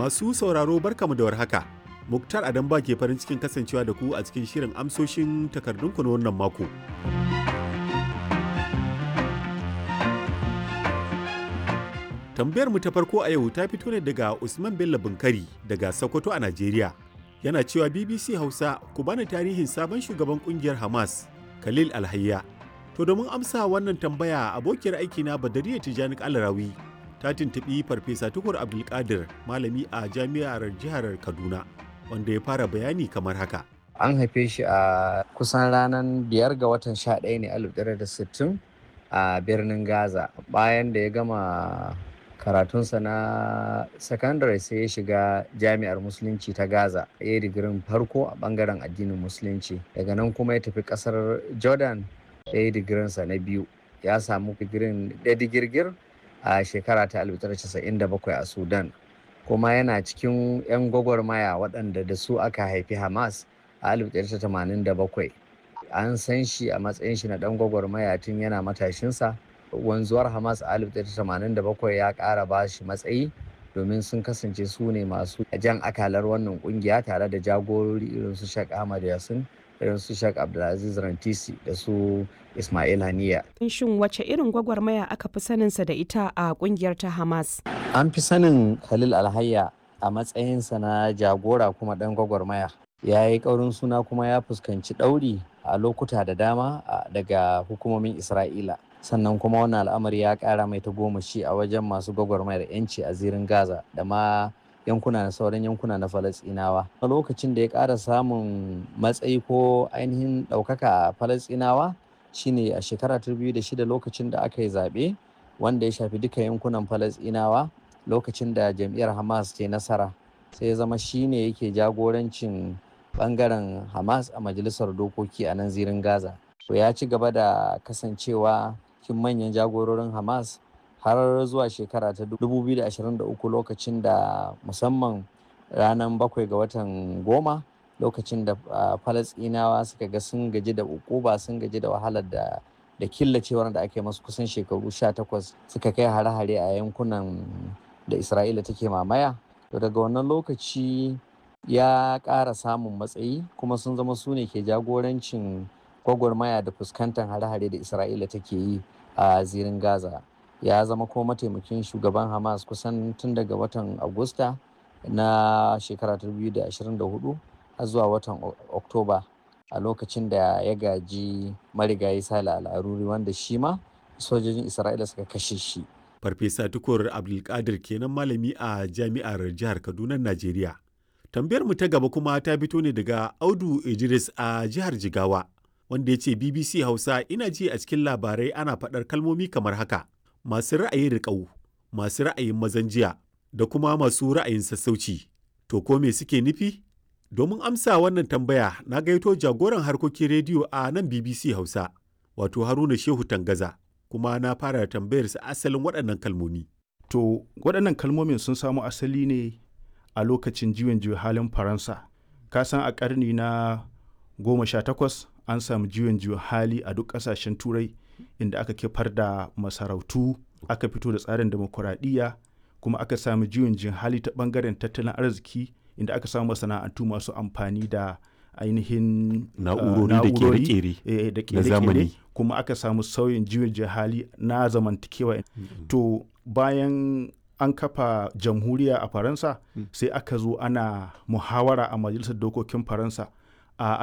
Masu sauraro barkamu da warhaka. Muktar Adam ba ke farin cikin kasancewa da ku a cikin shirin amsoshin takardunku na wannan mako. Tambayar mu ta farko a yau ta fito ne daga Usman Bello Bunkari daga Sokoto a Najeriya. Yana cewa BBC Hausa ku bani tarihin sabon shugaban kungiyar Hamas, Khalil Alhayya. To domin amsa wannan tambaya abokiyar aikina Badariya Tijani Alarawi ta tuntuɓi Farfesa Tukur Abdulkadir malami a jami'ar jihar Kaduna wanda ya fara bayani kamar haka. An haife shi a kusan ranar biyar ga watan sha ɗaya ne alif da sittin a birnin Gaza bayan da ya gama karatunsa na sakandare sai ya shiga jami'ar musulunci ta gaza ya yi digirin farko a bangaren addinin musulunci daga nan kuma ya tafi kasar jordan ya yi digirinsa na biyu ya samu digirin da digirgir a shekara ta 1997 a sudan kuma yana cikin 'yan gwagwarmaya waɗanda da su aka haifi hamas a 1987 an san shi a matsayin shi na ɗan gwagwarmaya tun yana matashinsa wanzuwar hamas a 1987 ya ƙara ba shi matsayi domin sun kasance su ne masu jan akalar wannan kungiya tare da jagorori irin su Sheikh Ahmad Yasin irin su Sheikh Abdulaziz Rantisi da su Ismail Haniya. Shin wace irin gwagwarmaya aka fi saninsa da ita a kungiyar ta Hamas? An fi sanin Khalil Alhayya a matsayinsa na jagora kuma ɗan gwagwarmaya. Ya yi ƙaurin suna kuma ya fuskanci ɗauri a lokuta da dama daga hukumomin Isra'ila. sannan kuma wannan al'amari ya kara mai tagomashi a wajen masu gwagwarmayar yanci a zirin gaza da ma yankuna na sauran yankuna na falasinawa a lokacin da ya kara samun matsayi ko ainihin ɗaukaka a falasinawa shine a shekara ta shida lokacin da aka yi zaɓe wanda ya shafi duka yankunan falasinawa lokacin da jam'iyyar hamas ke nasara sai ya zama shine yake jagorancin bangaren hamas a majalisar dokoki a nan zirin gaza to ya ci gaba da kasancewa cikin manyan jagororin Hamas har zuwa shekara ta 2023 lokacin da musamman ranar bakwai ga watan goma lokacin da falasinawa suka ga sun gaji da ukuba sun gaji da wahalar da da killacewar da ake masu kusan shekaru 18 suka kai hare-hare a yankunan da isra'ila take mamaya to daga wannan lokaci ya ƙara samun matsayi kuma sun zama su ne ke jagorancin gwagwarmaya da fuskantar hare-hare da isra'ila take yi a zirin gaza ya zama ko mataimakin shugaban hamas kusan tun daga watan agusta na shekara 2024 har zuwa watan oktoba a lokacin da ya gaji marigayi sale al'aruri wanda shi ma sojojin isra'ila suka kashe shi farfesa tukur abdulkadir kenan malami a jami'ar jihar kaduna najeriya tambayar mu ta gaba kuma ta fito ne daga audu idris a jihar jigawa wanda ya ce BBC Hausa ina ji a cikin labarai ana faɗar kalmomi kamar haka masu ra'ayin riƙau, masu ra'ayin mazan jiya da kuma masu ra'ayin sassauci. To ko me suke nufi? Domin amsa wannan tambaya na gaito jagoran harkokin rediyo a nan BBC Hausa, wato Haruna Shehu Tangaza, kuma na fara tambayar sa asalin waɗannan kalmomi. To waɗannan kalmomin sun samo asali ne a lokacin juyin juya halin Faransa. Ka san a ƙarni na goma sha takwas an samu juyin juya hali a duk kasashen turai inda aka kifar da masarautu aka fito da tsarin demokuraɗiyya kuma aka samu juyin juya hali ta ɓangaren tattalin arziki inda aka samu masana'antu masu amfani da ainihin na'urori da kere-kere da kere kuma aka samu sauyin juyin juya hali na zamantakewa to bayan an kafa jamhuriya a faransa sai aka zo ana muhawara a majalisar dokokin faransa a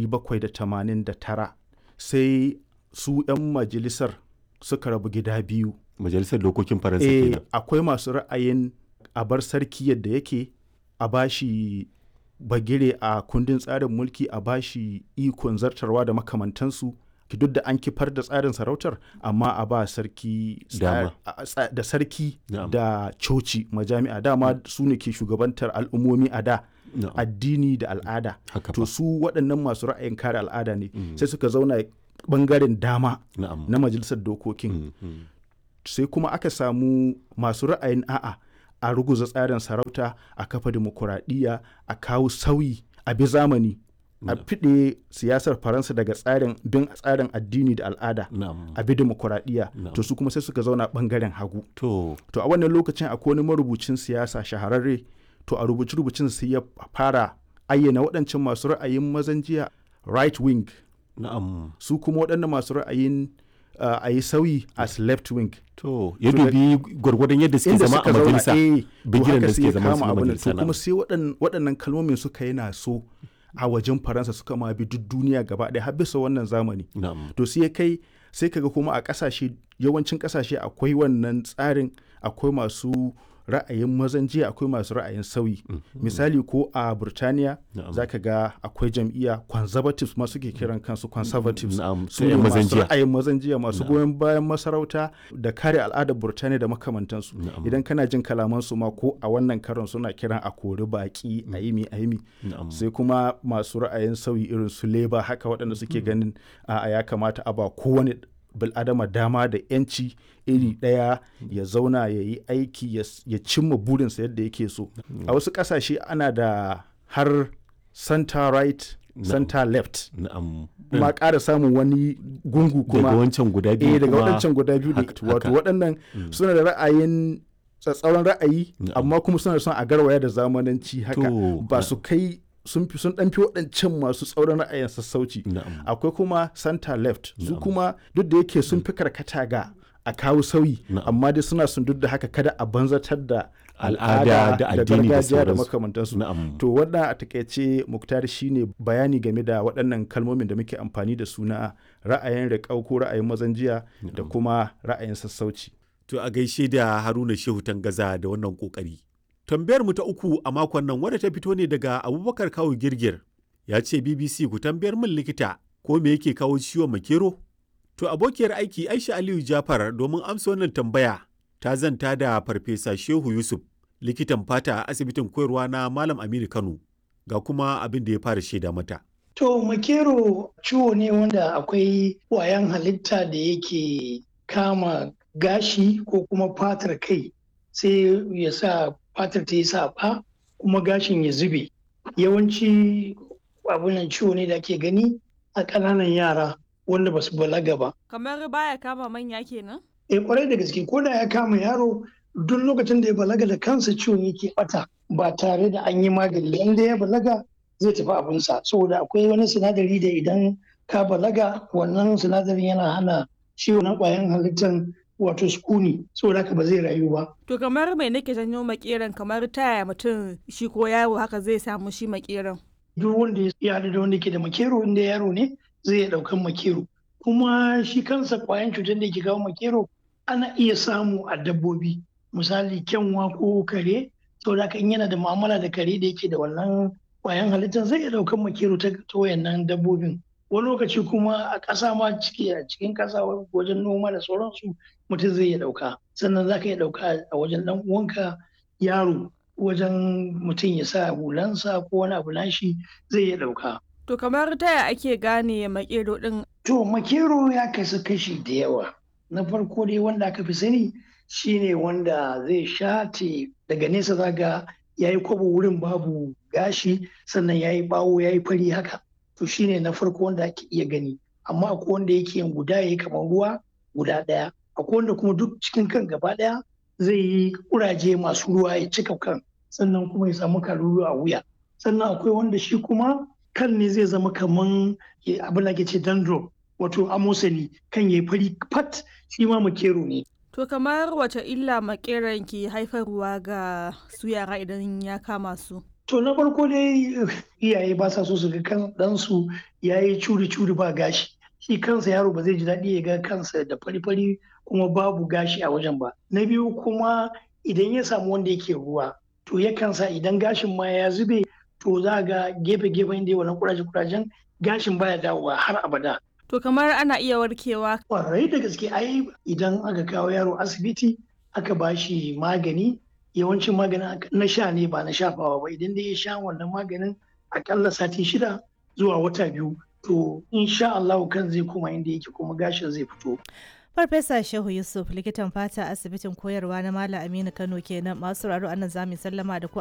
1789 sai su 'yan majalisar suka rabu gida biyu majalisar dokokin faransa e, kenan akwai masu ra'ayin a bar sarki yadda yake a bashi bagire a kundin tsarin mulki a bashi ikon zartarwa da makamantansu duk da an kifar da tsarin sarautar amma a ba sarki da sarki da coci majami'a dama su ne ke shugabantar al'ummomi a da No. addini da al'ada to su waɗannan masu ra'ayin kare al'ada ne mm. sai suka zauna ɓangaren dama no. na majalisar dokokin mm -hmm. sai kuma aka samu masu ra'ayin a'a a ruguza tsarin sarauta a kafa demokuraɗiyya a kawo sauyi a bi zamani a fiɗe siyasar faransa daga tsarin bin tsarin addini da al'ada a bi demokuraɗiyya to su kuma sai suka zauna ɓangaren hagu to a wannan lokacin akwai wani marubucin siyasa shahararre to a rubuce-rubucin sai ya fara ayyana waɗancan masu ra'ayin mazan jiya right wing na'am su kuma waɗannan masu ra'ayin uh, a yi sauyi as left wing to ya To da- dubi gwargwadon yadda suke inda zama a suka zauna majalisa eh, to bigiren haka da sai ya suke zama su kama abin nan. majalisa to kuma na'am. sai waɗan- waɗannan kalmomin suka yana so a wajen faransa suka ma bi duk duniya gaba ɗaya har bisa wannan zamani na'am to sai ya kai sai kaga kuma a ƙasashe yawancin ƙasashe akwai wannan tsarin akwai masu ra'ayin mazan jiya akwai masu ra'ayin sauyi misali ko a burtaniya Na'am. za ka ga akwai jam'iyya conservatives ma suke kiran kansu conservatives Na'am, su su ne yan mazan masu jiya. ra'ayin mazan jiya masu goyon bayan masarauta da kare al'adar burtaniya da makamantansu Na'am. idan kana jin kalamansu ma ko a wannan karon suna kiran a kori baki a yi mi a yi mi Na'am. sai kuma masu ra'ayin sauyi irin su leba haka waɗanda suke ganin a ya kamata a ba kowane bil'adama dama da 'yanci iri ɗaya ya zauna ya yi aiki ya s- ya cimma burinsa yadda yake so a wasu ƙasashe ana da har center right center left na'am ma ƙara samun wani gungu daga kuma wancan guda biyu eh daga kuma- waɗancan guda biyu da haka- wato haka. waɗannan suna da ra'ayin tsatsauran ra'ayi Na'am. amma kuma suna son a garwaya da zamananci haka To, ba su kai sun fi sun ɗanfi waɗancan masu tsauran ra'ayin sassauci na'am akwai kuma center left su Na'am. kuma duk da yake sun fi karkata ga a kawo sauyi Na'am. amma dai suna sun duk da haka kada a banzatar da Al'ada da addini da gargajiya da sauransu. makamantansu na'am to wannan a takaice muktar shine bayani game da waɗannan kalmomin da muke amfani da su na ra'ayin riƙau ko ra'ayin mazan jiya da kuma ra'ayin sassauci To a gaishe da Haruna Shehu Tangaza da wannan kokari. Tambayar mu ta uku a makon nan wadda ta fito ne daga Abubakar Kawu Girgir. Ya ce BBC ku tambayar min likita ko me yake kawo ciwon makero? To abokiyar aiki Aisha Aliyu Jafar domin amsa wannan tambaya ta zanta da Farfesa Shehu Yusuf likitan fata a asibitin koyarwa na Malam Aminu Kano ga kuma abin da ya fara shaida mata. To makero ciwo ne wanda akwai ƙwayan halitta da yake kama gashi ko kuma fatar kai sai ya sa fatar ta yi saɓa kuma gashin ya zube. Yawanci abunan ciwo ne da ake gani a ƙananan yara wanda ba su balaga ba. Kamar baya kama manya kenan? E kwarai da gaske ko da ya kama yaro duk lokacin da ya balaga da kansa ciwon yake bata ba tare da an yi magani inda ya balaga zai tafi abinsa saboda akwai wani sinadari da idan ka balaga wannan sinadarin yana hana ciwo na kwayan halittar wato sukuni saboda haka ba zai rayu ba To kamar mai nake janyo makeran kamar taya mutum shi ko yaro haka zai samu shi makeran. duk wanda ya haɗu da wanda ke da makero inda yaro ne zai iya ɗaukan makero kuma shi kansa kwayan cutar da ke kawo makero ana iya samu a dabbobi misali kyanwa ko kare saboda haka in yana da mu'amala da kare da yake da wannan kwayan halittar zai iya ɗaukan makero ta ta wayannan dabbobin wani lokaci kuma a ƙasa ma ciki a cikin ƙasa wajen noma da sauransu mutum zai iya ɗauka sannan za ka iya ɗauka a wajen ɗan uwanka yaro wajen mutum ya sa hulansa ko wani abu nashi zai iya ɗauka. To kamar taya ake gane makero din To makero ya kasu kashi da yawa. Na farko dai wanda aka fi sani shine wanda zai shate daga nesa zaga ya yi kwabo wurin babu gashi sannan ya yi bawo ya yi fari haka. To shine na farko wanda ake iya gani. Amma akwai wanda yake yin guda ya yi kamar ruwa guda ɗaya. Akwai wanda kuma duk cikin kan gaba ɗaya zai yi kuraje masu ruwa ya cika kan sannan kuma ya samu kalulu a wuya. Sannan akwai wanda shi kuma kan ne zai zama kaman abin da ke ce dandruff wato amosani kan ya fari fat shi ma makero ne. To kamar wace illa makeran ke haifarwa ga su yara idan ya kama su? To na farko dai iyaye ba sa so su ga kan ɗansu ya yi curi-curi ba gashi. Shi kansa yaro ba zai ji daɗi ya ga kansa da fari-fari kuma babu gashi a wajen ba. Na biyu kuma idan ya samu wanda yake ruwa to yakan sa idan gashin ma ya zube to za ga gefe-gefen da wannan kuraje-kurajen gashin baya dawowa har abada. To kamar ana iya warkewa. Kwarai da gaske ai idan aka kawo yaro asibiti aka ba shi magani yawancin maganin na sha ne ba na shafawa ba idan dai ya sha wannan maganin akalla sati shida zuwa wata biyu to insha Allah kan zai koma inda yake kuma gashin zai fito. Farfesa Shehu Yusuf likitan fata asibitin koyarwa na Malam Aminu Kano kenan masu raro anan zamu sallama da ku